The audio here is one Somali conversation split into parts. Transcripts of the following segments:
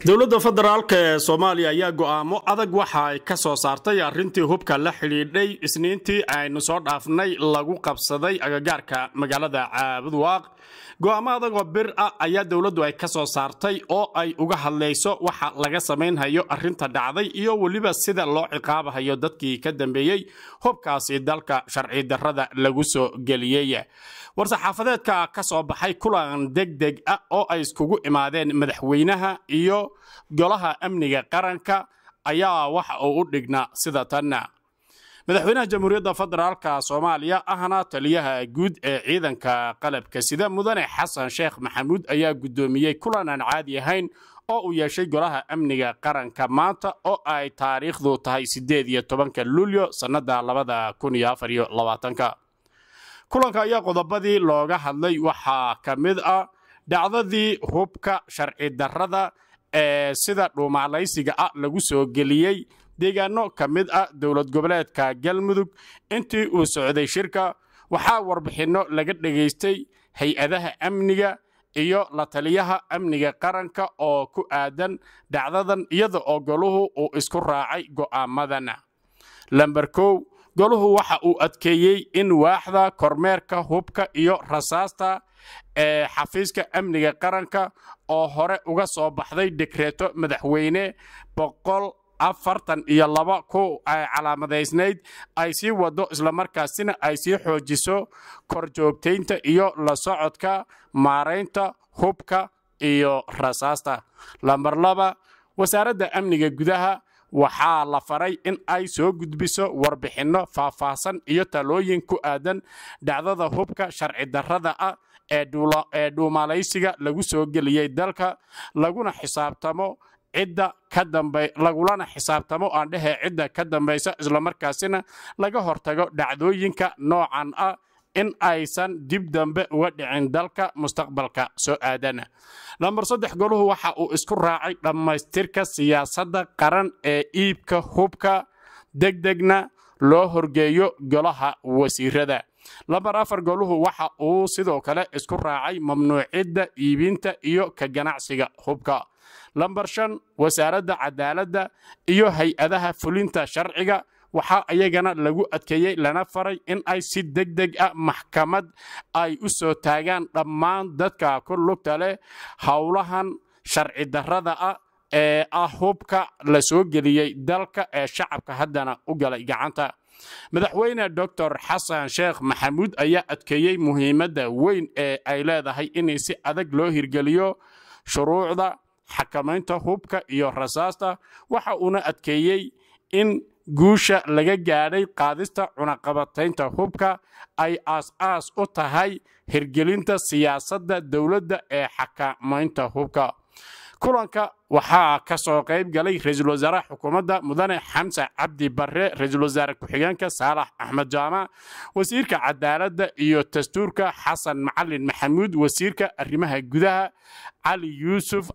dowladda federaalk ee soomaaliya ayaa go'aamo adag waxa ay ka soo saartay arrintii hubka la xidhiidhay isniintii aynu soo dhaafnay lagu qabsaday agagaarka magaalada caabudwaaq go'aamo adagoo bir ah ayaa dowladdu ay ka soo saartay oo ay uga hadlayso waxa laga samaynhayo arrinta dhacday iyo weliba sida loo ciqaabahayo dadkii ka dambeeyey hubkaasi dalka sharci darrada lagu soo geliyey war-saxaafadeedka ka soo baxay kulan degdeg ah oo ay iskugu imaadeen madaxweynaha iyo golaha amniga qaranka ayaa waxa uu u dhignaa sida tan madaxweynaha jamhuuriyadda federaalka soomaaliya ahna taliyaha guud ee ciidanka qalabka sida mudane xasan sheekh maxamuud ayaa guddoomiyey kulan aan caadi ahayn oo uu yeeshay golaha amniga qaranka maanta oo ay taariikhdu tahay siddeed iyo tobanka luulyo sannada labada kun iyo afar iyo labaatanka kulanka ayaa qodobadii looga hadlay waxaa ka mid ah dhacdadii hubka sharci darrada ee sida dhuumaalaysiga ah lagu soo geliyey deegaano ka mid ah dowlad goboleedka galmudug intii uu socday shirka waxaa warbixinno laga dhegaystay hay-adaha amniga iyo la taliyaha amniga qaranka oo ku aadan dhacdadan iyada oo goluhu uu isku raacay go'aamadan lamber kow goluhu waxa uu adkeeyey in waaxda kormeerka hubka iyo rasaasta ee xafiiska amniga qaranka oo hore uga soo baxday dekreeto madaxweyne boqol afartan iyo laba ku calaamadaysnayd ay sii wado islamarkaasina ay sii xoojiso korjoogtaynta iyo la socodka maaraynta hubka iyo rasaasta lamber laba wasaaradda amniga gudaha waxaa la faray in ay soo gudbiso warbixinno faahfaahsan iyo talooyin ku aadan dhacdada hubka sharci darrada ah ee dhuumaalaysiga lagu soo geliyey dalka laguna xisaabtamo cidda ka dambe lagulana xisaabtamo aan dhehe cidda ka dambaysa islamarkaasina laga hortago dhacdooyinka noocan ah in aysan dib dambe uga dhicin dalka mustaqbalka soo aadana lambar saddex goluhu waxa uu isku raacay dhammaystirka siyaasadda qaran ee iibka hubka degdegna loo horgeeyo golaha wasiirada lambar afar goluhu waxa uu sidoo kale isku raacay mamnuucidda iibinta iyo ka ganacsiga hubka lambar shan wasaaradda cadaaladda iyo hay-adaha fulinta sharciga waxaa iyagana lagu adkeeyey lana faray in ay si deg deg ah maxkamad ay u soo taagaan dhammaan dadka ku lugta leh howlahan sharci darrada ah ee ah hubka la soo geliyey dalka ee shacabka haddana u galay gacanta madaxweyne doctor xasan sheekh maxamuud ayaa adkeeyey muhiimadda weyn ee ay leedahay in si adag loo hirgeliyo shuruucda xakamaynta hubka iyo rasaasta waxa uuna adkeeyey in guusha laga gaadhay qaadista cunaqabataynta hubka ay aas-aas u tahay hirgelinta siyaasadda dowladda ee xakamaynta hubka kulanka waxaa ka soo qayb galay ra-iisul wasaaraha xukuumadda mudane xamse cabdi barre ra-iisul wasaare ku-xigeenka saalax axmed jaamac wasiirka cadaaladda iyo dastuurka xasan macalin maxamuud wasiirka arrimaha gudaha cali yuusuf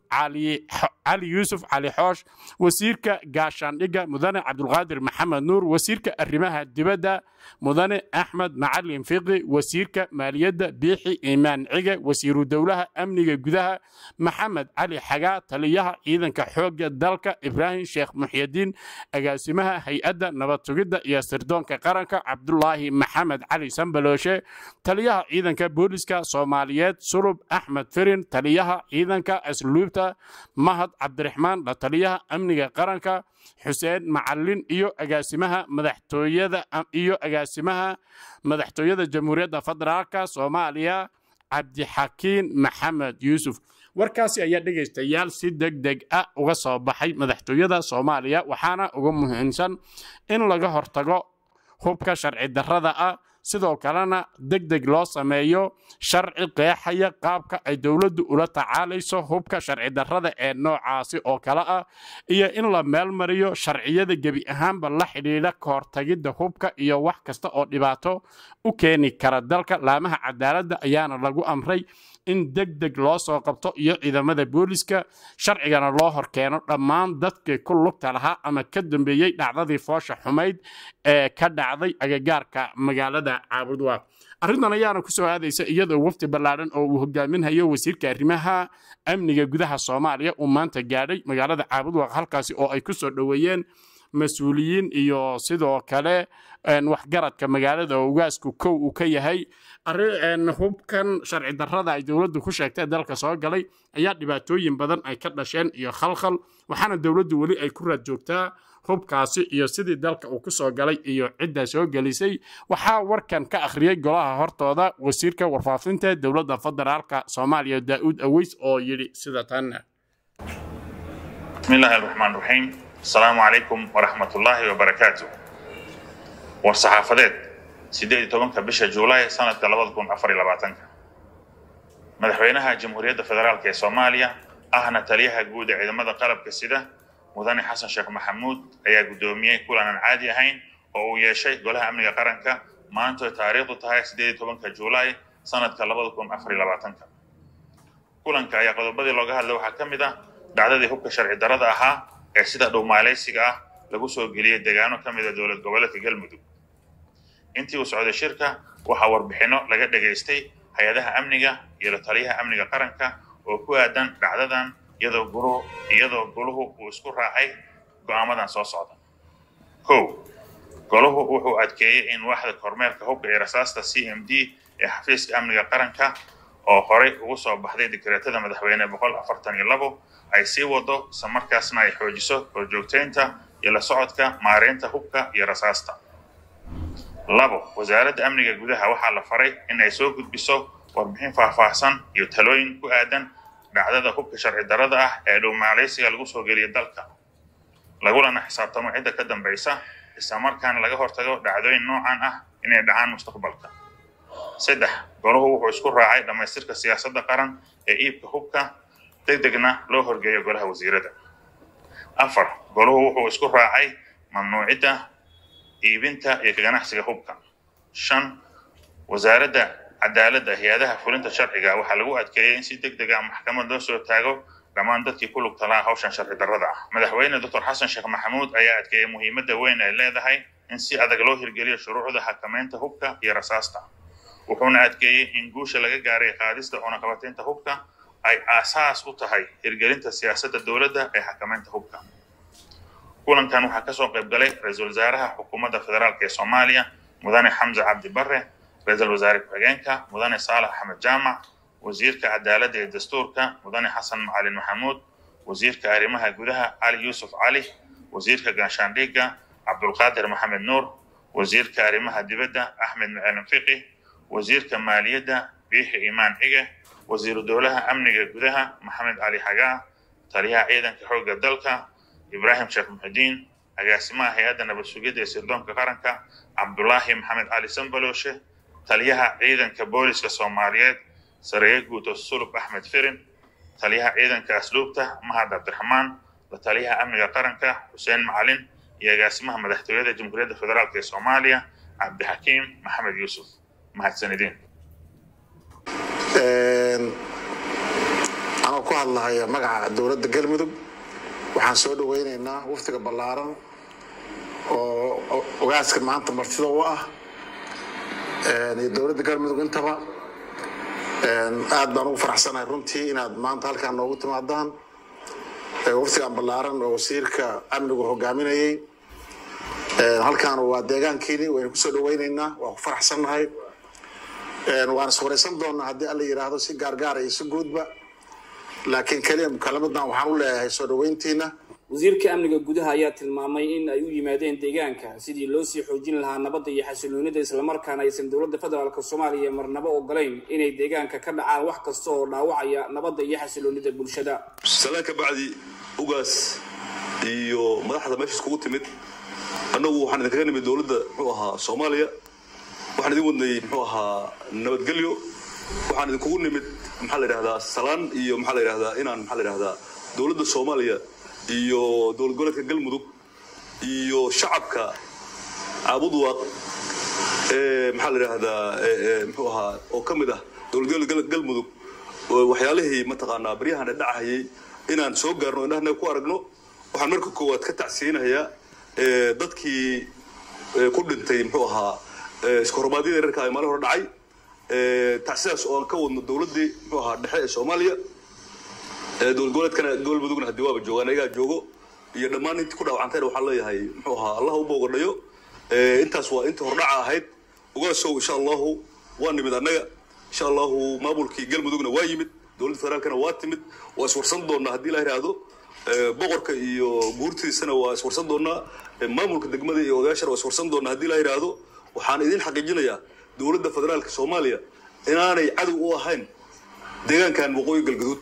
cali yuusuf cali xoosh wasiirka gaashaandhigga mudane cabdulqaadir maxamed nuur wasiirka arrimaha dibadda mudane axmed macalin fiqi wasiirka maaliyadda biixi iimaan cige wasiiru dowlaha amniga gudaha maxamed cali xagaa taliyaha ciidanka xoogga dalka ibraahim sheekh muxyadiin agaasimaha hay-adda nabad sugidda iyo sirdoonka qaranka cabdulaahi maxamed cali sambalooshe taliyaha ciidanka booliska soomaaliyeed sulub axmed firin taliyaha ciidanka asluubta mahad cabdiraxmaan la taliyaha amniga qaranka xuseen macalin iyo agaasimaha madaxtooyada iyo agaasimaha madaxtooyada jamhuuriyadda federaalka soomaaliya cabdixakiin maxamed yuusuf warkaasi ayaa dhegaystayaal si deg deg ah uga soo baxay madaxtooyada soomaaliya waxaana uga muhiimsan in laga hortago hubka sharci darrada ah sidoo kalena deg deg loo sameeyo sharci qeexaya qaabka ay dowladdu ula tacaalayso hubka sharci darrada ee noocaasi oo kale ah iyo in la meelmariyo sharciyada gebi ahaanba la xidhiidha ka hortagidda hubka iyo wax kasta oo dhibaato u keeni kara dalka laamaha cadaaladda ayaana lagu amray in deg deg loo soo qabto iyo ciidamada booliska sharcigana loo horkeeno dhammaan dadkii ku lugta lahaa ama ka dambeeyey dhacdadii foosha xumayd ee ka dhacday agagaarka magaalada caabudwaaq arrintan ayaana ku soo aadaysa iyadoo wafdi ballaadhan oo uu hogaaminhayo wasiirka arrimaha amniga gudaha soomaaliya uu maanta gaadhay magaalada caabudwaaq halkaasi oo ay ku soo dhoweeyeen mas-uuliyiin iyo sidoo kale waxgaradka magaalada oo ugaasku kow uu ka yahay hubkan sharci darrada ay dowladdu ku sheegtay dalka soo galay ayaa dhibaatooyin badan ay ka dhasheen iyo khalkhal waxaana dowladdu weli ay ku raad joogtaa hubkaasi iyo sidii dalka uu ku soo galay iyo cidda soo gelisay waxaa warkan ka akhriyey golaha hortooda wasiirka warfaafinta dowladda federaalka soomaaliya daa'uud aweys oo yidhi sida tan bismillaahi araxmaan raxiim asalaamu calaykum waraxmatullaahi wabarakaatu war saxaafadeed siddeed iyo tobanka bisha juulaay sanadka labada kun afar iyo labaatanka madaxweynaha jamhuuriyadda federaalk ee soomaaliya ahna taliyaha guud ee ciidamada qalabka sida mudane xasan sheekh maxamuud ayaa guddoomiyey kulan aan caadi ahayn oo uu yeeshay golaha amniga qaranka maantoy taariikhdu tahay siddeed iyo tobanka juulaay sanadka labada kun afar iyo labaatanka kulanka ayaa qodobadii looga hadlay waxaa ka mid ah dhacdadii hubka sharci darrada ahaa ee sida dhowmaalaysiga ah lagu soo geliyey deegaano ka mida dowlad goboleedka galmudug intii uu socday shirka waxaa warbixinno laga dhegaystay hay-adaha amniga iyo la taliyaha amniga qaranka oo ku aadan dhacdadan iyadoo guluhu iyadoo goluhu uu isku raacay go'aamadan soo socda kow goluhu wuxuu adkeeyey in waaxda kormeerka hubka iyo rasaasta c m d ee xafiiska amniga qaranka oo horey ugu soo baxday dikreetada madaxweyne boqol afartan iyo labo ay sii wado isla markaasna ay xoojiso horjoogtaynta iyo la socodka maareynta hubka iyo rasaasta labo wasaaradda amniga gudaha waxaa la faray in ay soo gudbiso warbixin faahfaahsan iyo talooyin ku aadan dhacdada hubka sharci darrada ah ee dhowmaalaysiga lagu soo geliya dalka lagulana xisaabtamo cidda ka dambaysa isla markaana laga hortago dhacdooyin noocan ah inay dhacaan mustaqbalka saddex goluhu wuxuu isku raacay dhammaystirka siyaasadda qaran ee iibka hubka deg degna loo horgeeyo golaha wasiirada afar goluhu wuxuu isku raacay mamnuucidda iibinta iyo ka ganacsiga hubka shan wasaaradda cadaaladda hay-adaha fulinta sharciga waxaa lagu adkeeyey in si deg deg ah maxkamad loo soo taago dhammaan dadkii ku lugta laha hawshan sharci darrada ah madaxweyne doctor xasan sheekh maxamuud ayaa adkeeyey muhiimadda weyn ay leedahay in si adag loo hirgeliyo shuruucda xakamaynta hubka iyo rasaasta wuxuuna adkeeyey in guusha laga gaaray qaadista cunaqabataynta hubka ay aasaas u tahay hirgelinta siyaasadda dowladda ee xakamaynta hubka kulankan waxaa kasoo qayb galay ra-iisul wasaaraha xukuumadda federaalk ee soomaaliya mudane xamse cabdi barre ra-iisul wasaare ku-xigeenka mudane saalax axmed jaamac wasiirka cadaaladda iyo dastuurka mudane xasan macalin maxamuud wasiirka arrimaha gudaha cali yuusuf cali wasiirka gaashaandhiga cabdulqaadir maxamed nuur wasiirka arrimaha dibadda axmed macalin fiqi wasiirka maaliyadda biixi imaan cige wasiiru dowlaha amniga gudaha maxamed cali xagaa taliyaha ciidanka xoogga dalka ibraahim sheekh muxudiin agaasimaha hay-adda nabad sugidda ee sirdoonka qaranka cabdulaahi maxamed cali sambalooshe taliyaha ciidanka booliska soomaaliyeed sareeye guuto sulub axmed firin taliyaha ciidanka asluubta mahad cabdiraxmaan la taliyaha amniga qaranka xuseen macalin iyo agaasimaha madaxtooyada jamhuuriyadda federaalk ee soomaaliya cabdixakiim maxamed yuusuf mahadsanideen anoo ku hadlahaya magaca dowladda galmudug waxaan soo dhaweynaynaa waftiga ballaaran oo ogaaska maanta martida u ah iyo dowladda galmudug intaba aad baan ugu faraxsanahay runtii inaad maanta halkaan noogu timaadaan waftigan ballaaran oo wasiirka amnigu hogaaminayay halkaan waa deegaankiini waynu kusoo dhaweynaynaa waan ku faraxsannahay waan iswaraysan doonaa haddii alla yidhaahdo si gaargaara iyo si guudba laakiin keliya mukalamaddan waxaan u leeyahay soo dhaweyntiina wasiirka amniga gudaha ayaa tilmaamay in ay u yimaadeen deegaanka sidii loo sii xoojin lahaa nabadda iyo xasiloonida islamarkaana aysan dowladda federaalk soomaaliya marnabo ogolayn inay deegaanka ka dhacaan wax kasta oo dhaawacaya nabadda iyo xasiloonida bulshada salaan ka bacdi ugaas iyo madaxda meesha iskugu timid annagu waxaan idinkaga nimid dowladda muxuu ahaa soomaaliya waxaan idin wadnay muxuu ahaa nabadgelyo waxaan idinkugu nimid maxaa la yidhahdaa salaan iyo maxaa la yidhahdaa inaan maxaa la yidhahdaa dowladda soomaaliya iyo dowlad goboleedka galmudug iyo shacabka caabudwaaq ee maxaa la yidhahdaa muxuu ahaa oo ka mid ah dowlad goboleedka galmudug waxyaalihii mataqaanaa baryahan dhacahayay inaan soo gaarno indhahana ku aragno waxaan marka koowaad ka tacsiinayaa dadkii ku dhintay muxuu ahaa iska hormaadyada reerka ay maalin hore dhacay tacsidaas oo aan ka wadno dowladdii muxuu ahaa dhexe ee soomaaliya dowlad goboleedkana gobolmudugna haddii waaba joogaan ayagaa joogo iyo dhammaan intii ku dhaawacantayna waxaan leeyahay muxuu ahaa allah u boogadhayo intaas waa intii hordhaca ahayd ogaasow insha allahu waa nimid annaga insha allahu maamulkii galmudugna waa yimid dowladda federaalkana waa timid waa iswarsan doonaa haddii la yidhaahdo boqorka iyo guurtiisana waa iswarsan doonaa maamulka degmada iyo odayaashana waa iswarsan doonaa haddii la yidhaahdo waxaan idin xaqiijinayaa dowladda federaalka soomaaliya inaanay cadow u ahayn deegaankan waqooyi galgaduud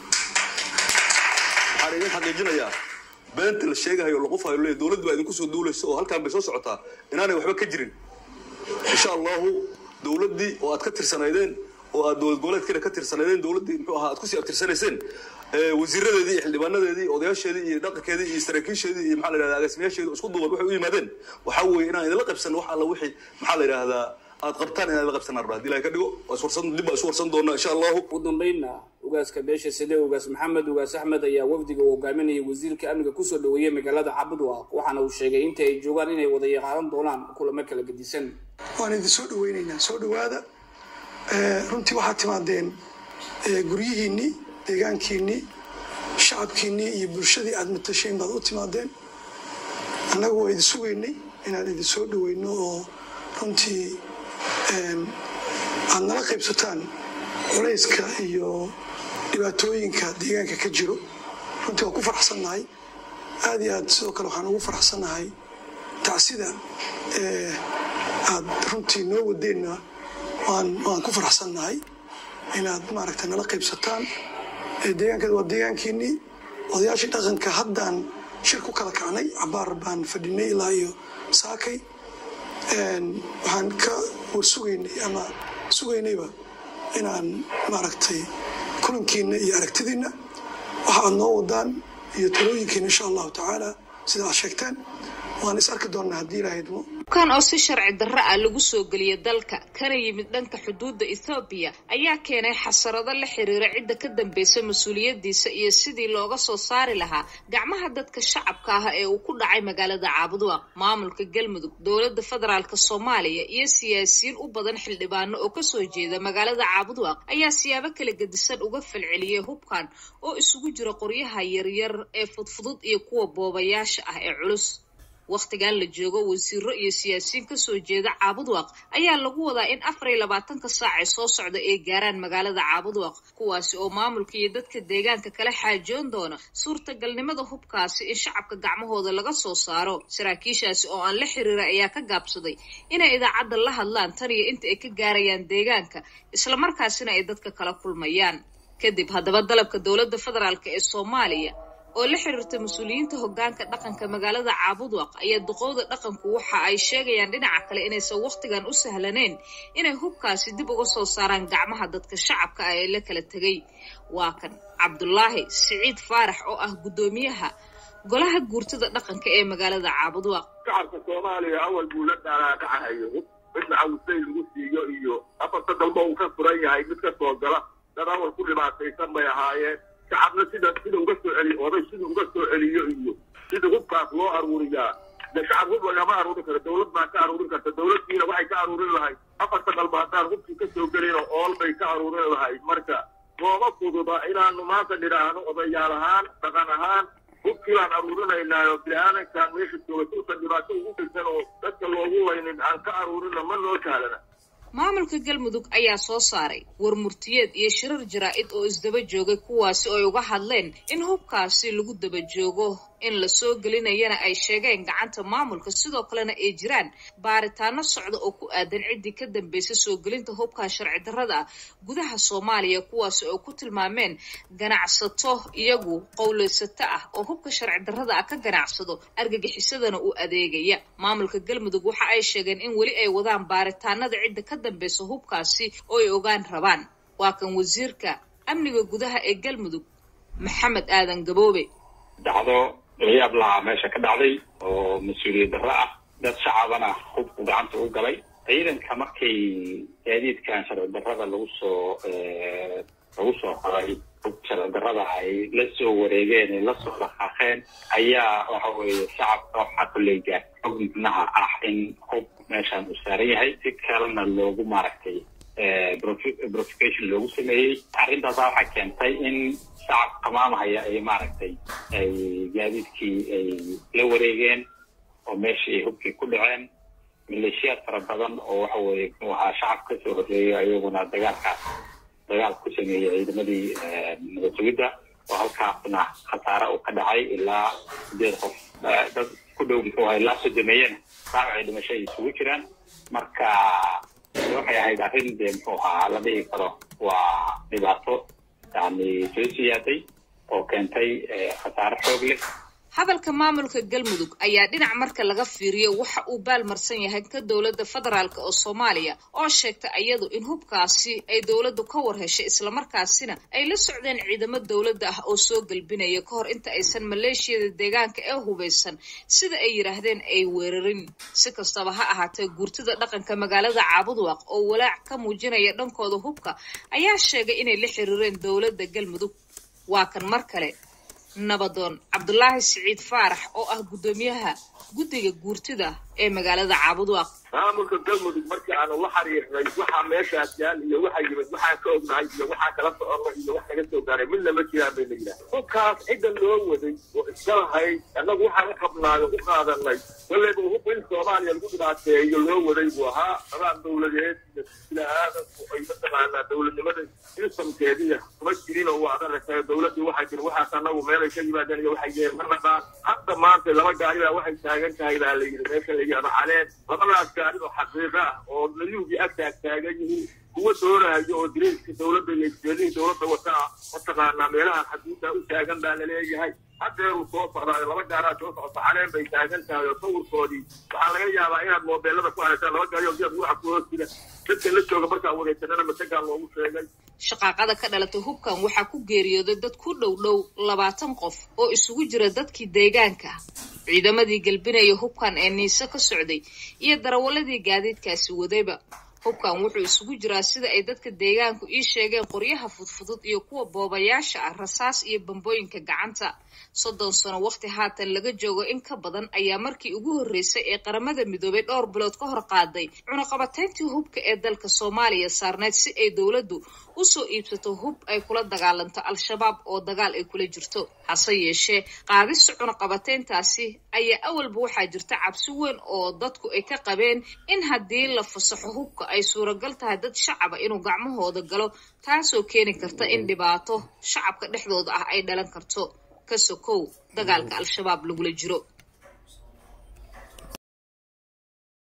waxaan idin xaqiijinayaa beenta la sheegahayo laqufayo leeyahy dowladdu baa idinku soo duulaysa oo halkaan bay soo socotaa inaanay waxba ka jirin insha allahu dowladdii oo aad ka tirsanaydeen oo aad dowlad goboleedkiina ka tirsanaydeen dowladdii muxuu ahaa aad kusii abtirsanayseen wasiiradeedii iyo xildhibaanadeedii odayaasheedii iyo dhaqankeedii iyo saraakiisheedii iyo maxaa la yidhahdaa agaasimayaasheedii isku duuban waxay u yimaadeen waxaa weeye inaan idinla qabsan wax alla wixii maxaa la yidhaahdaa aad qabtaan inaan idinla qabsan arba haddii ilahay ka dhigo waa iswarsan dib baa isu warsan doonaa insha allahu ugu dambaynna ugaaska beesha side ugaas maxamed ugaas axmed ayaa wafdiga uu hogaaminayay wasiirka amniga kusoo dhaweeyey magaalada cabudwaaq waxaana uu sheegay inta ay joogaan inay wada yaqaadan doonaan kulamo kala gedisan waan idin soo dhaweynaynaa soo dhawaada runtii waxaad timaadeen guryihiinnii deegaankiinnii shacabkiinnii iyo bulshadii aad matasheen baad u timaadeen annagu waa idin sugaynay inaan idin soo dhaweyno oo runtii aad nala qaybsataan culayska iyo dhibaatooyinka deegaanka ka jiro runtii waan ku faraxsannahay aad iyo aad sidoo kale waxaan ugu faraxsannahay tacsida aad runtii noo wadeenna waan ku faraxsannahay inaad maaragta nala qaybsataan deegaankeed waa deegaankiinnii odayaashii dhaqanka haddaan shir ku kala kacnay cabaar baan fadhinay ilaa iyo saakay waxaan ka warsugaynay ama sugaynayba inaan maaragtay kulankiina iyo aragtidiinna waxa aad noo wadaan iyo talooyinkiina insha allahu tacaala sida aad sheegteen waan is arki doonnaa haddii ilaahay idmo kan oo si sharci darro ah lagu soo geliyay dalka kana yimid dhanka xuduudda ethoobiya ayaa keenay xasarado la xiriira cidda ka dambaysa mas-uuliyaddiisa iyo sidii looga soo saari lahaa gacmaha dadka shacabka ah ee uu ku dhacay magaalada caabudwaaq maamulka galmudug dowladda federaalk soomaaliya iyo siyaasiyiin u badan xildhibaano oo kasoo jeeda magaalada caabudwaaq ayaa siyaabo kala gedisan uga falceliyay hubkan oo isugu jira qoryaha yaryar ee fudfudud iyo kuwa boobayaasha ah ee culus wakhtigan la joogo wasiiro iyo siyaasiyiin kasoo jeeda caabudwaaq ayaa lagu wadaa in afar iyo labaatanka saac ee soo socda ay gaaraan magaalada caabudwaaq kuwaasi oo maamulka iyo dadka deegaanka kala xaajoon doona suurtagalnimada hubkaasi in shacabka gacmahooda laga soo saaro saraakiishaasi oo aan la xiriira ayaa ka gaabsaday inay idaacadda la hadlaan tan iyo inta ay ka gaarayaan deegaanka islamarkaasina ay dadka kala kulmayaan kadib haddaba dalabka dowladda federaalk ee soomaaliya oo la xiriirta mas-uuliyiinta hoggaanka dhaqanka magaalada caabudwaq ayaa duqowda dhaqanku waxa ay sheegayaan dhinaca kale inaysan wakhtigan u sahlanayn inay hubkaasi dib uga soo saaraan gacmaha dadka shacabka ah ee la kala tegay waa kan cabdulaahi siciid faarax oo ah guddoomiyaha golaha guurtada dhaqanka ee magaalada caabudwaq shacabka soomaaliya awal buu la dhaaraakacahayo mid macawusay lagu siiyo iyo afarta dalba uu ka furan yahay mid ka soo gala dad awal ku dhibaataysan bay ahaayeen shacabna sida sida uga soo celiyo oday sida uga soo celiyo iyo sida hubkaas loo aruuriyaa de shacab hub lagama aruurin karo dowlad baa ka aruurin karta dowladdiina waxay ka aruurin lahayd afarta dalba haddaan hubkii ka soo gelin oo ool bay ka aruurin lahayd marka nooma fududa inaanu maanta nidhaahno odayaal ahaan dhaqan ahaan hubkii baan aruurinaynaayo bini-aadankan meesha jooga suusan dhibaato ugu geysan oo dadka loogu laynin aan ka aruurina ma noo sahlana maamulka galmudug ayaa soo saaray war murtiyeed iyo shirar jaraa-id oo isdaba joogay kuwaasi oo ay uga hadleen in hubkaasi lagu daba joogo in la soo gelinayana ay sheegeen gacanta maamulka sidoo kalena ay jiraan baaritaano socda oo ku aadan ciddii ka dambaysa soo gelinta hubkaa sharci darrada ah gudaha soomaaliya kuwaasi oo ku tilmaameen ganacsato iyagu qowleysato ah oo hubka sharci darrada ah ka ganacsado argagixisadana u adeegaya maamulka galmudug waxa ay sheegeen in weli ay wadaan baaritaanada cidda ka dambaysa hubkaasi oo ay ogaan rabaan waa kan wasiirka amniga gudaha ee galmudug maxamed aadan gaboobe dhacdo layaab lahaa meesha ka dhacday oo mas-uuliyad darro ah dad shacabana hubku gacanta u galay ciidanka markay gaadiidkan sharci darrada lagu soo lagu soo qoray hub sharci darrada ay la soo wareegeen ay la soo dhaqaaqeen ayaa waxa weeye shacabka waxaa koleyga xog micnaha ah in hub meeshaan uu saaran yahay si kalena loogu maaragtay profication loogu sameeyey arrintaasa waxay keentay in shacab qamaamahaya ay maaragtay ay gaadiidkii ay la wareegeen oo meeshii ay hubkii ku dhaceen maleeshiyaad fara badan oo waxa weeye muxuu ahaa shacab ka soo horreeyo ayaguna dagaalkaas dagaal ku sameeyey ciidamadii nabad sugidda oo halkaasna khasaare uu ka dhacay ilaa sideed qof dad ku dhow muxuu ahaa ilaa sodomeeyana dhaawacay dhimasho ay isugu jiraan marka waxay ahayd arrin dee muxuu ahaa la dhihi karo waa dhibaato yani soo siyaaday oo keentay khasaare xoog leh hadalka maamulka galmudug ayaa dhinac marka laga fiiriyo waxa uu baalmarsan yahay ka dowladda federaalk oo soomaaliya oo sheegta iyadu in hubkaasi ay dowladdu ka war heshay islamarkaasina ay la socdeen ciidamo dowladda ah oo soo gelbinaya ka hor inta aysan maleeshiyada deegaanka ee hubaysan sida ay yidhaahdeen ay weerarin si kastaba ha ahaatee guurtida dhaqanka magaalada caabudwaaq oo walaac ka muujinaya dhankooda hubka ayaa sheegay inay la xiriireen dowladda galmudug waa kan mar kale nabadoon cabdulaahi siciid faarax oo ah guddoomiyaha guddiga guurtida ee magaalada caabudwaaq maamulka galmudug markii aanu la xiriirnay waxaa meeshaas yaal iyo waxa yimid waxaan ka ognahay iyo waxaa kala soconay iyo wax naga soo gaaray midna ma jiraan bay la yidhaha hubkaas cidda loo waday oo iska lahayd annagu waxaan u qabnaayo u qaadanay kollayba hub in soomaaliya lagu dhibaateeyo loo waday buu ahaa dabaan dowladeed iyo sila aadanku ay mataqaanaa dowladnimada sistamkeediya kuma jirin oo waa adarasa dowladdii waxaa jira waxaas annagu meelay ka yimaadeen iyo waxay yeen ma naqaan hadda maanta laba gaari baa waxay taagan tahay baa la yidhi meesha la yidhahdo caleen labadaas gaari oo xaqiiqa ah oo nayuugii ag taag taagan yihiin kuwa doonayo oo direyska dowladda iyo isjeedihii dowladda wataa mataqaanaa meelaha xaduudda u taagan baa laleeyahay haddeeruu soo socdaa laba gaaraa soo socota caleen bay taagan tahay oo sawirkoodii waxaa laga yaabaa inaad moobeelada ku haraysaan laba gaari oo geed waxa ku hoos jira dadka la jooga markaa wareysanana masagaa loogu sheegay shaqaaqada ka dhalatay hubkan waxaa ku geeriyooday dad ku dhow dhow labaatan qof oo isugu jira dadkii deegaanka ciidamadii gelbinaya hubkan ee niise ka socday iyo darawaladii gaadiidkaasi wadayba hubkan wuxuu isugu jiraa sida ay dadka deegaanku ii sheegeen qoryaha fudfudud iyo kuwa boobayaasha ah rasaas iyo bambooyinka gacanta soddon sano waqti haatan laga joogo in ka badan ayaa markii ugu horreysay ee qaramada midoobay dhowr bilood ka hor qaaday cunaqabatayntii hubka ee dalka soomaaliya saarneyd si ay dowladdu usoo iibsato hub ay kula dagaalanto al-shabaab oo dagaal ay kula jirto hase yeeshee qaadista cunaqabatayntaasi ayaa awalba waxaa jirta cabsi weyn oo dadku ay ka qabeen in haddii la fasaxo hubka ay suuragal tahay dad shacaba inuu gacmahooda galo taasoo keeni karta in dhibaato shacabka dhexdooda ah ay dhalan karto ka sokow dagaalka al-shabaab lagula jiro